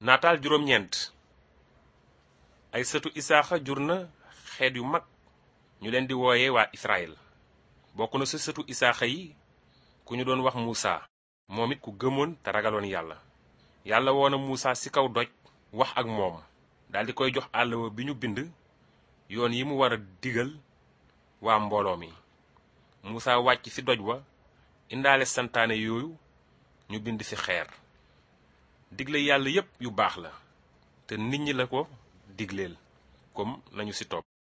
naataal juróom-ñeent ay sëtu isaaxa jur na xeet yu mag ñu leen di wooye waa israel bokk na sa sëtu isaaxa yi ku ñu doon wax muusa moom it ku gëmoon te ragaloon yàlla yàlla woona muusa ci kaw doj wax ak moom daldi koy jox àllawa bi ñu bind yoon yi mu war a digal waa mbooloo mi muusa wàcc ci doj wa indaale santaane yooyu ñu bind ci xeer digle yàlla yépp yu baax la te nit ñi la ko digleel comme nañu ci topp